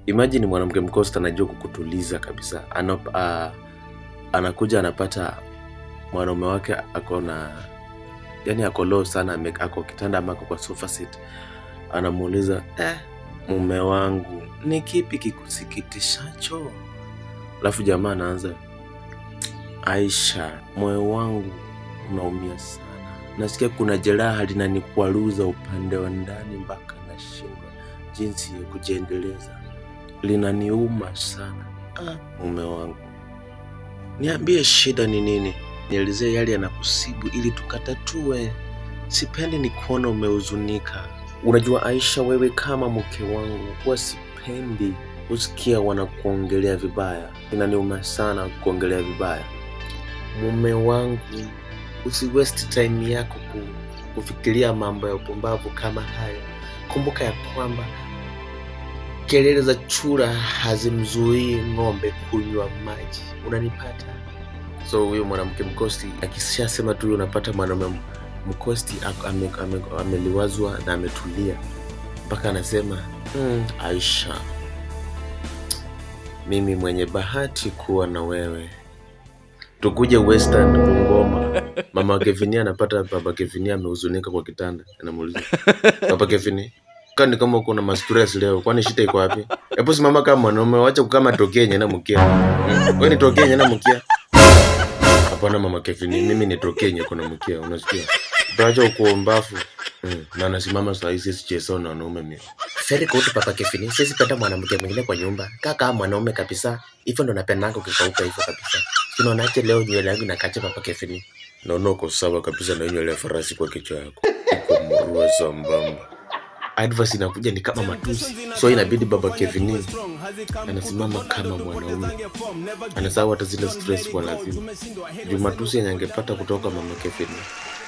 imagine mwanamke mkosta anajua kukutuliza kabisa Anop, uh, anakuja anapata mwanaume wake ako na yani ako low sana ame- ako kitanda ama ako kwa sofa set anamuuliza eh, mume wangu ni kipi kikusikitishacho alafu jamaa anaanza aisha moyo wangu unaumia sana nasikia kuna jeraha linanikwaruza upande wa ndani mpaka nashindwa jinsi ya kujiendeleza linaniuma sana ah, mume wangu niambie shida ni nini nielezee yale yanakusibu ili tukatatue sipendi ni kuona umehuzunika unajua aisha wewe kama mke wangu huwa sipendi kusikia wanakuongelea vibaya inaniuma sana kuongelea vibaya mume wangu usi waste time yako ku, kufikiria mambo ya upumbavu kama hayo kumbuka ya kwamba kelele za chura hazimzuii ng'ombe kunywa maji unanipata so huyo mwanamke mkosti akishasema tu unapata mwanaume m- mkosti ak- ame- ame- ameliwazwa na ametulia mpaka anasema mm, aisha mimi mwenye bahati kuwa na wewe tukuje western bungoma mama kevinia anapata baba kevinia amehuzunika kwa kitanda anamuuliza baba kevini kani kama uko na mastress leo kwani shida iko wapi hebu simama kama mwanaume wacha kukama tokee nyena mkia hmm? we ni tokee nyena mkia hapana mama kevini mimi ni tokee nye kuna mkia unasikia utawacha ukuombafu hmm. na anasimama saa hii sisi chesao na wanaume mimi Very good papa Kevin. Sisi penda mwanamke mwingine kwa nyumba. Kaka mwanaume kabisa. Hivyo ndo napendanga ukikauka hivyo kabisa. Unaonaje leo nywele yangu inakacha papa Kevin? naona uko sawa kabisa na nywele ya farasi kwa kichwa yako uko murua sambamba advice inakuja ni kama matusi so inabidi baba kevini anasimama kama mwanaume anasahau hata zile stress kwa lazima juu matusi yenye angepata kutoka mama kevini